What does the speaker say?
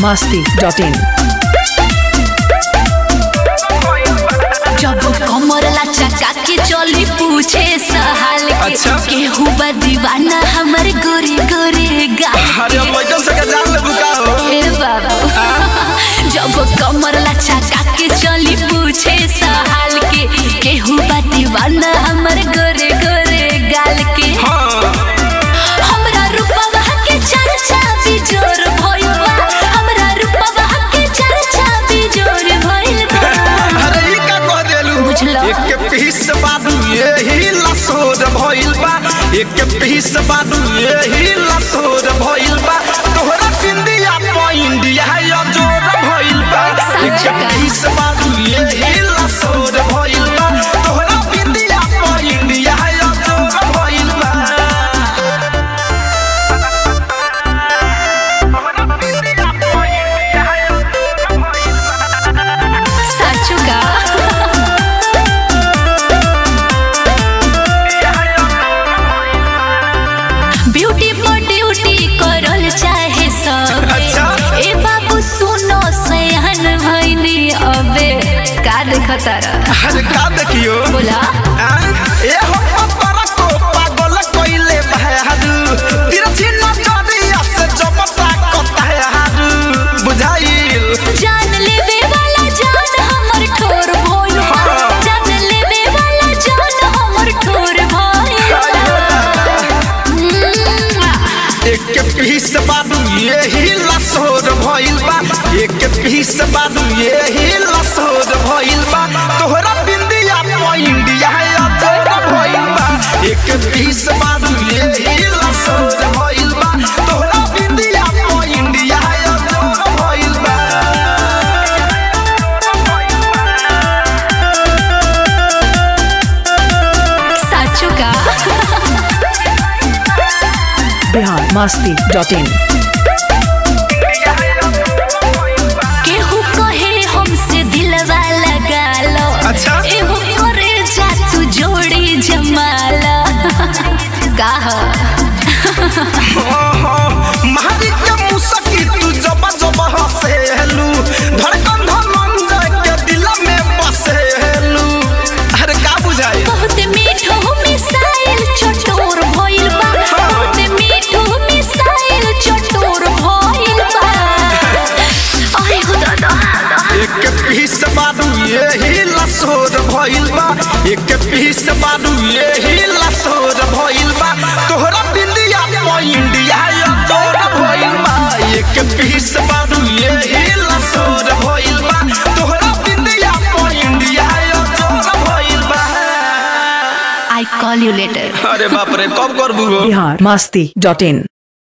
masti.in. जब कमर लचका के चली पूछे सहाल के अच्छा। केहू बा दीवाना हमर गोरे गोरे गाल अरे अब बैठल से के जान ले बुका हो ए बाबू जब कमर लचका के चली पूछे सहाल के केहू बा दीवाना हमर गोरे गोरे गाल के हाँ हमरा रूपवा के चर्चा भी जोर भइल बा हमरा रूपवा के चर्चा भी जोर भइल बा अरे ई का कह देलू बुझला। एक के पीस बादू यही लसोर भइल बा एक के पीस बादू यही लसोर भइल बा तोहरा बिंदिया पॉइंटिया या जोर भइल बा एक के पीस बादू यही लसोर भइल बा तोहरा बिंदिया पॉइंटिया या जोर भइल बा साचू का ब्यूटी पर ड्यूटी करल चाहे सब अच्छा। ए बाबू सुनो सयान भइनी अबे का देखतार अरे का देखियो बोला आ? ए हो पतरा को पागल कइले बहादू तिरछी नजरिया से जबता कता हादू बुझाइल जान लेवे वाला जान हमर ठोर भइल हाँ। जान लेवे वाला जान हमर ठोर भइल एक के पीस बादू यही लसोर भइल बा एक के पीस बादू यही लसोर भइल बा तोहरा बिंदिया पॉइंटिया या तोर भइल बा एक के पीस बादू यही लसोर भइल बा तोहरा बिंदिया पॉइंटिया या तोर भइल बा साचू का Bihar masti.in. केहू कहे हमसे दिलवा लगा लो अच्छा। एहो करे जा तू जोड़ी जमाला का हो? महारी के मुसकी तू जब जब हसेलू धड़कन धनंजय के दिल में बसेलू अरे का बुझाई बहुत मीठो मिसाइल चटोर भइल बा बहुत मीठो मिसाइल चटोर भइल बा आय हो दादा एक के पीस बादू यही लसोर भइल बा एक के पीस बादू यही लसोर भइल बा तोहरा बिंदिया पॉइंटिया या तोर भइल बा एक के पीस बादू यही लसोर भइल बा तोहरा बिंदिया पॉइंटिया या तोर भइल बा आई कॉल यू लेटर अरे बाप रे कब करबू हो Bihar masti.in.